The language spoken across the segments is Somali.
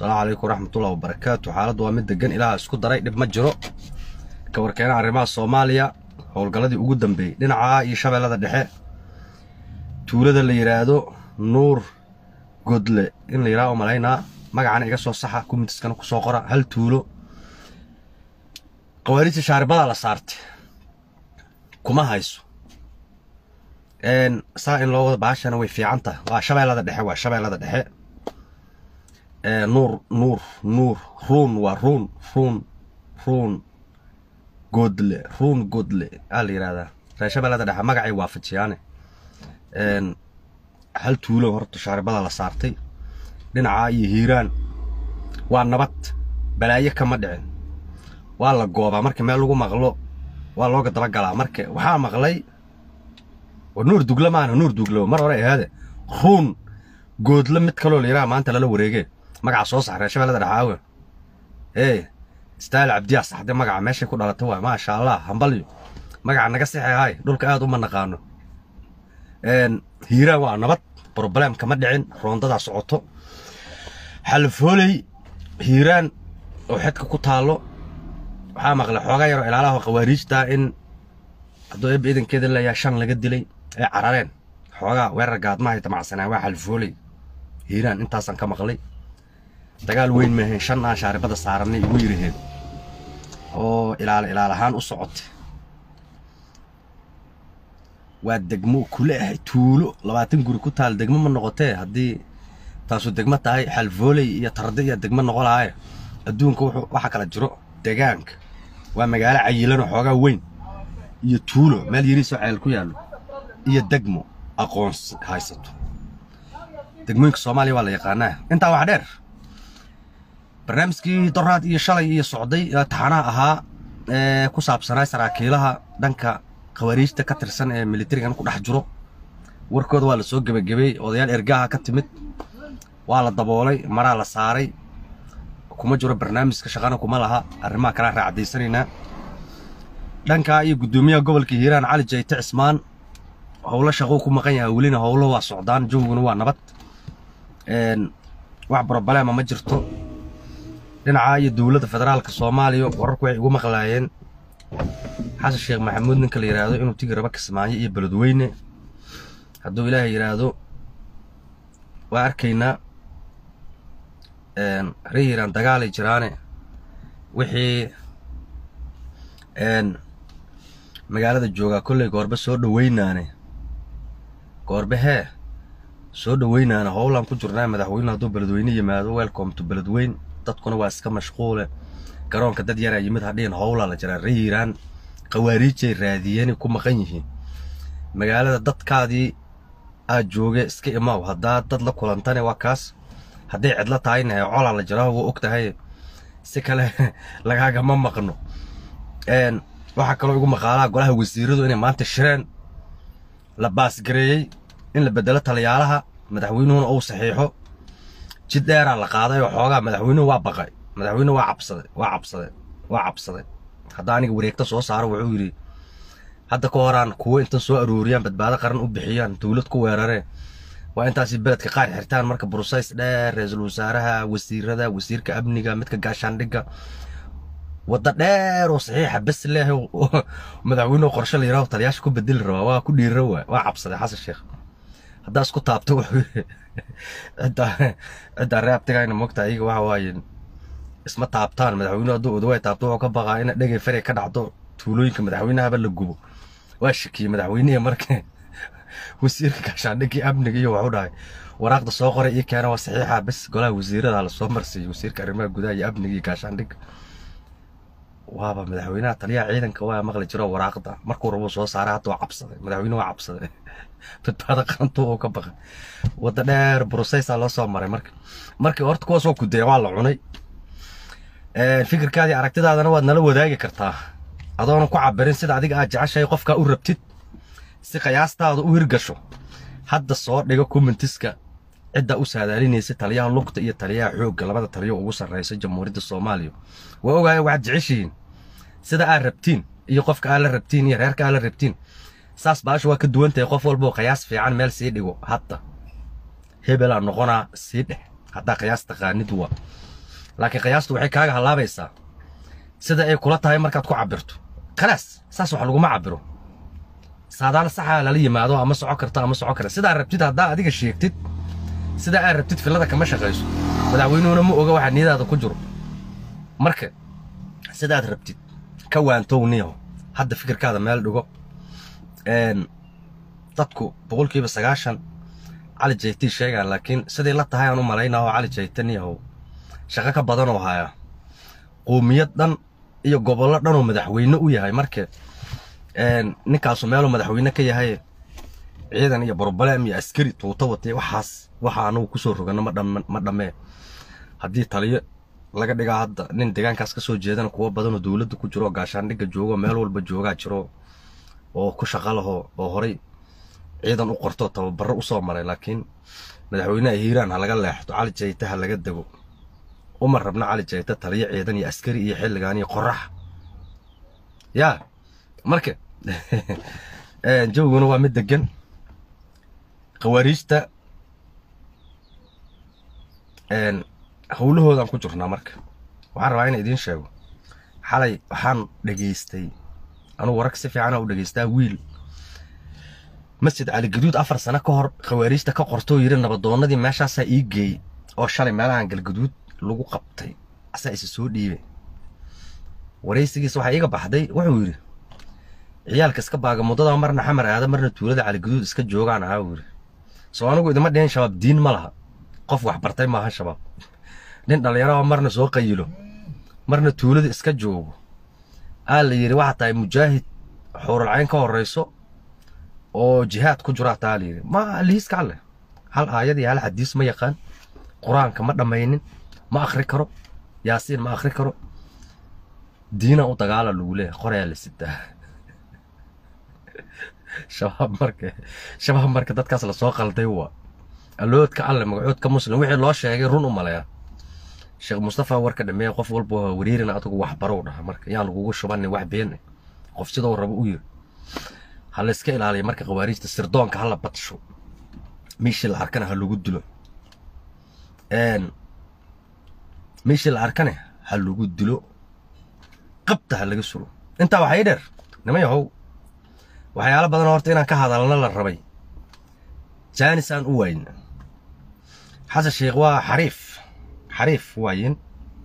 asalaamu calaykum waraxmatullahi wabarakaatu xaaladdu waa mid degan ilaaha isku daray dhib ma jiro ka warkeena arrimaha soomaaliya howlgalladii ugu dambeeyey dhinaca iyo shabeellada dhexe tuulada la yidhaahdo nuur godle in la yidhaha oo malaynaa magacana iga soo saxa kumitiskana ku soo qora hal tuulo qawaariidta shaaribadaa la saartay kuma hayso saa in loo wada baashana way fiican tahay waa shabeellada dhexe waa shabeellada dhexe nuur nuur nuur ruun waa ruun ruun ruun godle ruun godle aa la yidhahdaa reer shabeellada dhexe magacay waafajiyaane hal tuulo horta shaaribada la saartay dhinacaa iyo hiiraan waa nabad balaayo kama dhicin waa la goobaa marka meel lagu maqlo waa looga dabagalaa marka waxaa maqlay war nuur dugla maana nuur duglo mar hore ahaade ruun goodle mid kaloo la yidhaha maanta lala wareege magaca soo sax reer shabeellada dhexaawe ee istaal cabdiyaa saxde magaca meeshay ku dhalatay waay maasha allah hambalyo magaca naga sixehay dhulka aad uma naqaano hiiraan waa nabad broblem kama dhicin roondadaa socoto xalfooley hiiraan oo xedka ku taallo waxaa maqlay xoogaa yaroo ilaalaha qawaariijta in hadduu eebba idankeeda leeyahay shan laga dilay ay carareen xoogaa weerar gaadmahay damacsanaan waa xalfooley hiiraan intaasaan ka maqlay dagaal weyn maahayn shan aan shaaribada saaranay igu yiraheen oo ilaala ilaal ahaan u socotay waa degmo kule ahay tuulo labaatan guri ku taal degmo ma noqotee haddii taasu degmo tahay xalfooley iyo tarde iyo degmo noqo lahaaye adduunka waxaa kala jiro degaanka waa magaalo cayilanoo xoogaa weyn iyo tuulo meel yariisoo ceel ku yaallo iyo degmo aqoonsi haysato degmooyinka soomaaliya waa la yaqaanaa intaa wax dheer barnaamijkii doraad iyo shalay iyo socday taxanaha ahaa ee ku saabsanaa saraakiilaha dhanka khawaariijta ka tirsan ee militarigan ku dhex jiro warkooda waa la soo gebagabey odayaal ergaha ka timid waa la daboolay maraa la saaray kuma jiro barnaamijka shaqana kuma laha arrimaha kalea raacdaysanaynaa dhankaa iyo guddoomiyaha gobolka hiiraan cali jayte cismaan howlo shaqou ku maqan yahay welina howlo waa socdaan jawguna waa nabad wax brobaleema ma jirto dhinacaa iyo dowladda federaalka soomaaliya wararku waxay igu maqlaayeen xasan sheekh maxamuud ninka la yidhaahdo inuu tigi rabo kismaayo iyo beledweyne hadduu ilaahay yidhaahdo waa arkaynaa ree hiiraan dagaalay jiraane wixii magaalada joogaa kolley goorbe soo dhoweynaane goorbe hee soo dhoweynaane howlaan ku jirnaa madaxweyne hadduu beledweyne yimaado welcome to beledweyn dadkuna waa iska mashquule garoonka dad yaraa yimid hadhiin howlaa la jiraa ree hiiraan khawaariijay raadiyeenay ku maqan yihiin magaalada dadkaadii aad jooge iska imaaw haddaa dad la kulantane waa kaas hadday cidlo tahayna hee colaa la jiraa waa og tahay si kale lagaagama maqno waxaa kaloo igu maqaalaha golaha wasiiradu inay maanta shireen la baasgareeyey in la bedelo taliyaalaha madaxweynuhuna uu saxiixo jid dheeraa la qaaday oo xoogaa madaxweynuhu waa baqay madaxweynuhu waa cabsaday waa cabsaday waa cabsaday hadda aniga wareegta soo saaro wuxuu yidhi hadda ka horaan kuwo intan soo arooriyaan badbaado qaran u bixiyaan dowlad ku weeraree waa intaasi beledka qaar xirtaan marka brusays dheer ra-iisul wasaaraha wasiirada wasiirka amniga midka gaashaandhigga wadda dheer oo saxiixa bes leh madaxweynuhu qorshe la yidhaho taliyaasha ku bedeli rabaa waa ku dhiira waa waa cabsaday xasan sheekh haddaa isku taabto wuxuu ciddaa ciddaa reabtigayna mogta iyaga waxa waaye isma taabtaan madaxweynuhu hadduu odawaay taabto wuxuu ka baqaa ina dhegay fare ka dhacdo tuulooyinka madaxweynahaba la gubo waa shakiyey madaxweynihii marka wasiirka gaashaandhigii amniga iyo waxu dhahay waraaqda soo qoray ii keena waa saxiixa bes golaha wasiirada lasoo marsiiyey wasiirka arrimaha gudaha iyo amniga iyo gaashaandhigga waaba madaxweynaha taliyaha ciidanka waa maqli jiro waraaqda markuu rabuu soo saaray hadda waa cabsaday madaxweynuhu waa cabsaday badbaado qarantu uu ka baqay wadda dheer brusaysaa loo soo maray marka markii horta kuwa soo kudeya waa la cunay fikirkaadii aragtidaadana waad nala wadaagi kartaa adoona ku cabirin sida adiga aad jeceshahay qofkaa u rabtid si qiyaastaada u hirgasho hadda soo dhigo commentiska cidda u saadaalinaysa taliyaha lugta iyo taliyaha xoogga labada taliyo ugu sarreysa jamhuuriyadda soomaaliya waa ogaaya waxaad jeceshihiin sida aad rabtiin iyo qofka aad la rabtiin iyo reerka aad la rabtiin saas baasha waa ka duwan tahay qof walba oo qiyaas fiican meel sii dhigo hadda hebelaa noqonaa sii dheh haddaa qiyaas taqaanid waa laakiin qiyaastu waxay kaaga hallaabaysaa sida ay kula tahay markaad ku cabirto khalaas saas wax laguma cabiro saadaal saxa lala yimaado ama soco karto ama soco kara sidaa rabtid haddaa adiga sheegtid sidaa aad rabtid fillada kama shaqayso madaxweynuhuna ma oga waxa niyadaada ku jiro marka sidaad rabtid ka waantow niyo hadda fikirkaada meel dhigo dadku boqolkiiba sagaashan cali jaytii sheegaan laakiin siday la tahay aan u malaynaa oo cali jayta niyahow shaqo ka badan oo haya qoomiyad dhan iyo gobollo dhan oo madaxweyne u yahay marka ninkaasu meeluu madaxweyne ka yahay ciidan iyo broblem iyo askari tuuto watay waxaas waxa anagu kusoo rogano ma dhammee haddii taliyo laga dhigaa hadda nin deegaankaas ka soo jeedana kuwo badanoo dowladda ku jiro oo gaashaandhigga joogo meel walba joogaa jiro oo ku shaqa laho oo horay ciidan u qorto tababarro u soo maray laakiin madaxweynaha hiiraan ha laga leexdo cali jayta ha laga dego uma rabna cali jayta taliyo ciidan iyo askari iyo xilligaan iyo qorax yaa marka jawiguna waa mid degan khawaariijta howlahoodaan ku jirnaa marka waxaan rabaa inaan idiin sheego xalay waxaan dhegaystay anugu wararka si fiicana u dhegaystaa wiil masjid cali gaduud afar sano ka hor khawaariijta ka qortoo yidhi nabadoonnadii meeshaasaa ii geeyey oo shalay meelahan galgaduud lagu qabtay asaa isa soo dhiibay waraysigiisa waxaa iiga baxday wuxuu yidhi ciyaalka iska baaga muddada marna xamar aada marna tuulada caligaduud iska joogaan ahaa uu yidhi soo anigu idima dhihin shabaab diin ma laha qof wax bartay maaha shabaab nin dhallinyaraha marna soo qayilo marna tuulada iska joogo aa la yidhi waxaa tahay mujaahid xuuralcayn ka horrayso oo jihaad ku jiro hataa la yidhi ma lihiiska alleh hal aayad iyo hal xadiis ma yaqaan qur-aanka ma dhammaynin ma akhri karo yaasiin ma akhri karo diina u dagaala lagu leeyahay qorayaa la sitaa shabaab marka shabaab marka dadkaas lasoo qalday waa alloodka alle magacoodka muslim wixii loo sheegay run u maleeya sheekh mustafa warka dhameeye qof walba wariirina adigu wax barow dhaha marka yaan lagugu shubanin wax beenne qof sidoo rabo u yiri ha layska ilaaliya marka khawaariijta sirdoonka ha la badsho meeshii la arkana ha lagu dilo meeshii la arkane ha lagu dilo qabta ha laga suro intaa waxaa ii dheer nima yahow waxyaalo badan horta inaan ka hadalna la rabay jaanis aan u waayna xasan sheekh waa xariif xariif waayin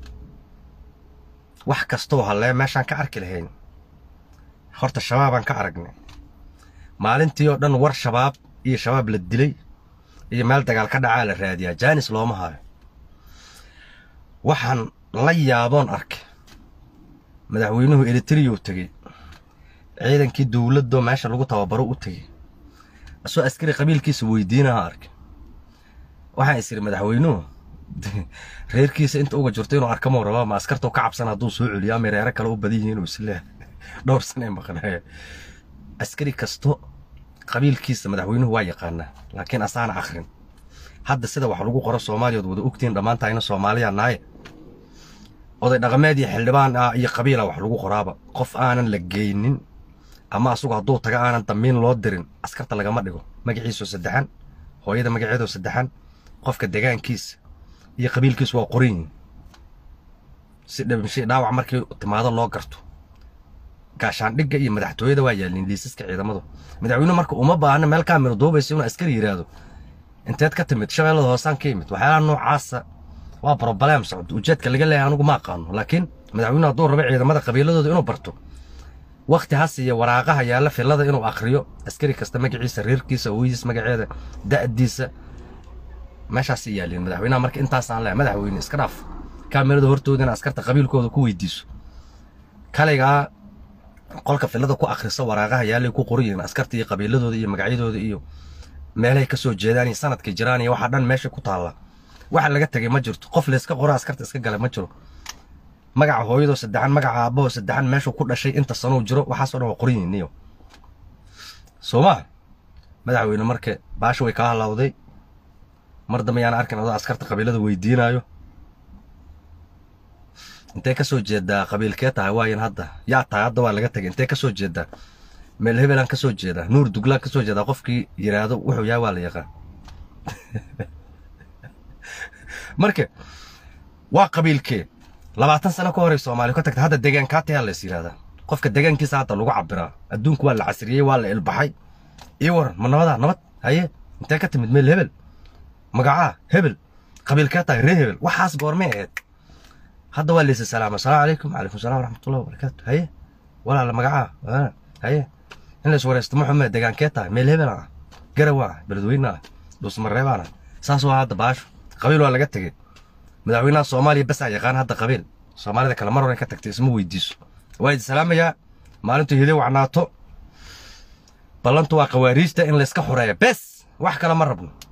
wax kastoo hallee meeshaan ka arki lahayn horta shabaabaan ka aragnay maalintii oo dhan war shabaab iyo shabaab la dilay iyo meel dagaal ka dhacaa la raadiyaa jaanis looma hayo waxaan la yaaboon arkay madaxweynuhu eritriyou tegey ciidankii dowladdo meesha lagu tababaro u tegey asoo askari qabiilkiisa weydiinaha arkay waxaan is idhi madaxweynuhu reerkiisa inta uga jirto inuu arkamou raba ma askartau ka cabsan hadduu soo celiyo ama reero kale u badan yihiin inuu isleehay dhowr sanee maqnaaye askari kasto qabiilkiisa madaxweynuhu waa yaqaanaa laakiin asaana akhrin hadda sida wax lagu qoro soomaaliya od wada ogtihiin dhammaantahayna soomaaliya naaye oday dhaqameed iyo xildhibaan ah iyo qabiila wax lagu qoraaba qof aanan la geynin ama asugu hadduu taga aanan damiin loo dirin askarta lagama dhigo magaciisoo saddexan hooyada magaceedoo saddexan qofka degaankiisa iyo qabiilkiisu waa qoran yihin si dhabinshay dhaawac markii timaado loo garto gaashaandhigga iyo madaxtooyada waa yaalin liisaska ciidamadu madaxweynuhu marka uma baahna meel kaamiro duubaysa inuu askari yidhaahdo inteed ka timid shabeellada hoosaan ka yimid waxyaalaha noocaasa waa broblem socdo ujeedka laga leeyahay anigu ma aqaano laakiin madaxweynuhu hadduu rabo ciidamada qabiiladooda inuu barto wakti ha siiya waraaqaha yaalla fillada inuu akhriyo askari kasta magaciisa reerkiisa hooyadiis magaceeda da'diisa meeshaasay yaalliin madaxweynaha marka intaasaan leehay madaxweyne iska dhaaf kaamirada hortooda in askarta qabiilkooda ku weydiiso kalaygaa qolka fillada ku akhriso waraaqaha yaallay ku qoran yihiin askarta iyo qabiiladooda iyo magacyadooda iyo meelahay ka soo jeedaan iyo sanadkay jiraan iyo waxa dhan meesha ku taalla waxa laga tegay ma jirto qof layska qoro askarta iska gala ma jiro magaca hooyadoo saddexan magaca aabbahoo saddexan meeshuu ku dhashay inta sanuu jiro waxaasoo dhan waa qoran yihiin niyo soomaa madaxweyne marka baasha way kaa halawday mar dambe yaan arkin adoo askarta qabiilada weydiinaayo intee ka soo jeedaa qabiilkee tahay waayan hadda yaa tahay hadda waa laga tegay intee ka soo jeedaa meel hebelaan ka soo jeedaa nuur duglaan ka soo jeedaa qofkii yidhaahdo wuxuu yahay waa la yaqaan marka waa qabiilkee labaatan sano ka horey soomaaliya ka tagta hadda deegaankaa tayaa lays yidhahdaa qofka deegaankiisa hadda lagu cabiraa adduunku waa la casriyey waa la ilbaxay ii waran ma nabadaa nabad haye intee ka timid meel hebel magacaa hebel qabiilkee tahay ree hebel waxaas goormay ahayd hadda waa laysa salaama asalaamu calaykum calaykum salaam waraxmatullahi wabarakaatu haye walaala magacaa haye in lays wareysto maxume degaankee tahay meel hebel ah garaw ah beledweyne ah dhuusmareebaan ah saas waa hadda baasho qabiil waa laga tegey madaxweynaha soomaaliya basaa yaqaan hadda qabiil soomaalida kale mar hore ka tagtay isma weydiiso waa idi salaamayaa maalintu hide wacnaato ballantu waa qawaariijta in layska xoreeya bes wax kale ma rabno